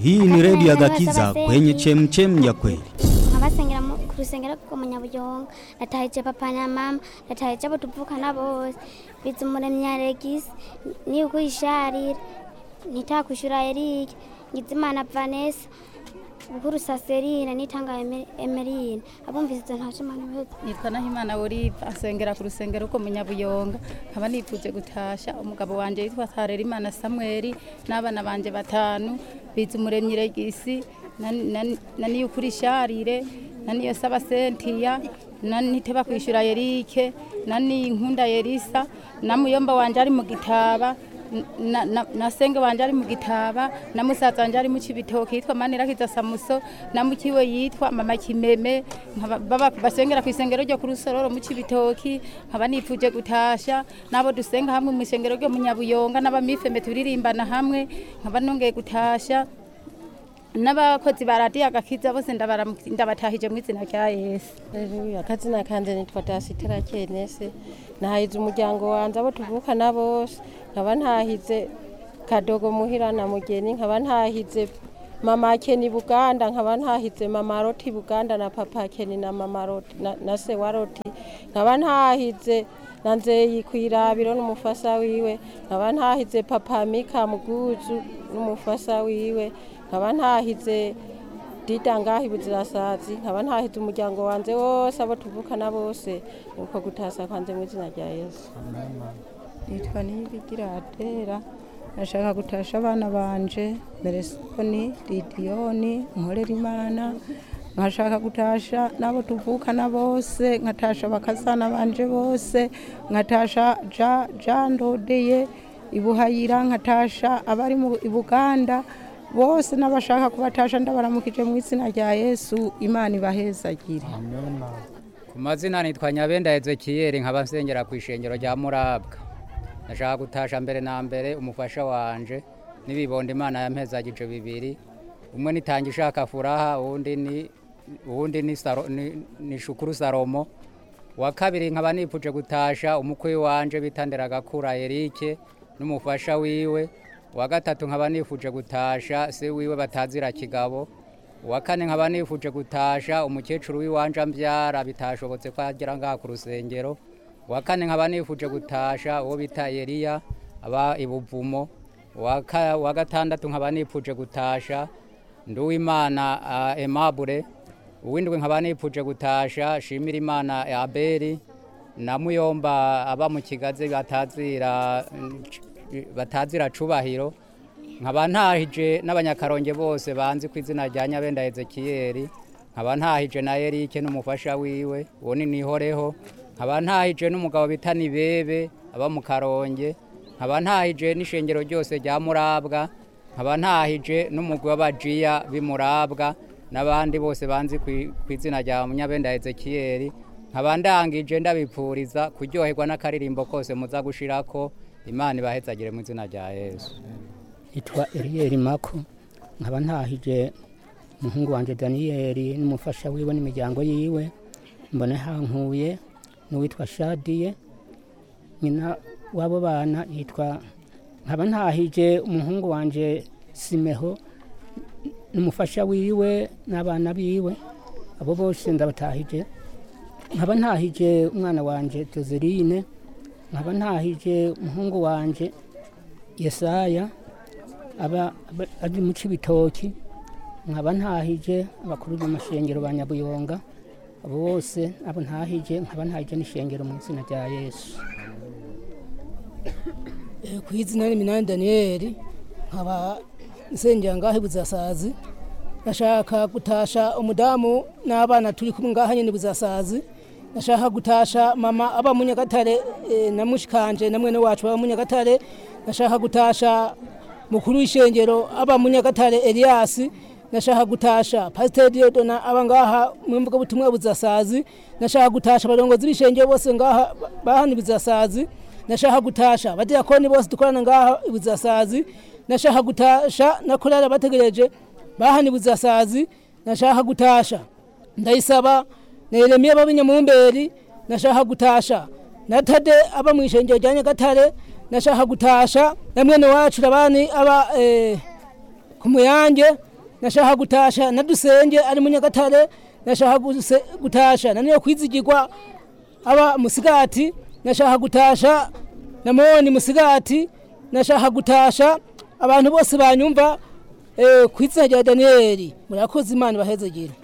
Hii ni redio ya Gakiza kwenye chemchem ya kweli. nkabasengera mu- ku rusengero rwo mu nyabuyonga natahije papa na mama natahije abo tuvukana bose biza umuremyi aregisi niyo kuyisharira nitakwishura erike ngizimana vanessa bukuru saserina nitanga Eme- emerine abumvise izo ntaje imana beza nitwa nahimana olive asengera ku rusengero rwo mu nyabuyonga nkaba nifuje gutasha umugabo wanje yitwa harerimana samweli n'abana banje batanu biza umuremyi regisi na- na- na niyukuri sharire na niyo saba sentiya na niteba kwishura yerike na ninkunda yerisa na muyomba wanje ari mu gitaba na, na, na senge wanje ari mu gitaba na musaza wanje ari mu cibitoke yitwa manirakiza samuso na mukiwe yitwa mama kimeme nkaba- baba basengera ku isengero ryo ku rusororo mu cibitoki nkaba nifuje gutasha nabo dusenga hamwe mu isengero ryo mu nyabuyonga n'abamifeme turirimbana hamwe nkaba nongeye gutasha n'abakozi ba radiyo agakiza bose ndabaramu- ndabatahije mu izina rya yesu Haleluya akazina kanje nitwa Dasitera Kenese nahize umuryango wanje abo tuvukana bose nkaba ntahize kadogo muhira na mugeni nkaba ntahize mama Keni Buganda nkaba ntahize mama Roti Buganda na papa Keni na mama Roti na, na se wa Roti nkaba ntahize na nzeyi kwirabiro n'umufasa wiwe nkaba ntahize papa Mika Muguzu n'umufasa wiwe nkaba ntahize dida ngaho ibuzirasazi nkaba ntahize umuryango wanje wose abo tuvukana bose nuko gutasa kwanje mu izina rya yesu nitwa niyibigira atera nashaka gutasha abana banje meresoni lidiyoni nkorera imana nkashaka gutasha n'abo tuvukana bose nkatasha bakazana banje bose nkatasha ja jandodeye ibuhayira nkatasha abari mu ibuganda bose n'abashaka kubatasha ndabaramukije mu izina rya yesu imana ibahezagire ku mazina nitwa nyabenda ezekiyeri nkaba nsengera ku ishengero rya murabwa ndashaka gutasha mbere na mbere umufasha wanje n'ibibondo imana yampezagije bibiri umwe nitanga ishaka furaha uwundi ni uwundi ni, Saro- ni, ni shukuru salomo wa kabiri nkaba nipfuje gutasha umukwe wanje bitandera gakura erike n'umufasha wiwe wa gatatu nkaba nifuje gutasha se wiwe batazira kigabo uwa kane nkaba nifuje gutasha umukecuru w'iwanje ambyara bitashobotse ko agera ngaha ku rusengero uwa kane nkaba nifuje gutasha uwo bita Eliya aba ibuvumo uwa ka- uwa gatandatu nkaba nifuje gutasha nduwimana uh, Aimable uwindwi nkaba nifuje gutasha shimira imana Abeli na muyomba aba mu kigazi batazira batazira cubahiro nkaba ntahije n'abanyakaronge bose banzi ku izina rya nyabenda ezekiyeri nkaba ntahije na erike n'umufasha wiwe uwo ni nihoreho nkaba ntahije n'umugabo bita nibebe aba mu karonge nkaba ntahije n'ishengero ryose rya murabwa nkaba ntahije n'umugwi w'abajiya b'imurabwa n'abandi bose banzi ku- ku izina rya munyabenda ezekiyeri nkaba ndangije ndabipfuriza kuryoherwa n'akaririmbo kose muza gushirako imana ibahezagire mu izina rya yesu yitwa Eliel Mako nkaba ntahije umuhungu wanje Daniyeli n'umufasha wiwe n'imiryango yiwe mbone hankuye n'uwitwa Shadiye nyina w'abo bana yitwa nkaba ntahije umuhungu wanje Simeho n'umufasha wiwe n'abana biwe abo bose ndabatahije nkaba ntahije umwana wanje Joseline nkaba ntahije umuhungu wanje Yesaya aba aba- ari mu cibitoki nkaba ntahije abakuru b'amashengero ba nyabuyonga abo bose abo ntahije nkaba ntahije n'ishengero mu izina rya yesu Eh, ku izina ni minani daniyeli nkaba nsengera ngaho ibuzasazi ndashaka gutasha umudamu n'abana turi kumwe ngaha nyene ibuzasazi ndashaka gutasha mama aba mu nyagatare eh, na mushikanje na mwene wacu baba mu nyagatare ndashaka gutasha mukuru w'ishengero aba mu nyagatare eliasi ndashaka gutasha pasiteri diodona aba ngaha mu mbuga butumwa buzasazi ndashaka gutasha abarongozi b'ishengero bose ngaha bahana ibuzasazi ndashaka gutasha abadiyakoni bose dukorana ngaha ibuzasazi ndashaka gutasha na korali abategereje bahana ibuzasazi ndashaka gutasha ndayisaba na yeremiya b'abinyamumberi ndashaka gutasha na tade aba mu ishengero rya nyagatare ndashaka gutasha na mwene wacu rabani aba eh, ku muyange nashaka gutasha na dusenge ari mu nyagatare nashaka guse- gutasha na niyo kwizigirwa aba musigati nashaka gutasha na moni musigati nashaka gutasha abantu bose banyumva eh, ku izina rya daniyeli murakoze imana ibahezegere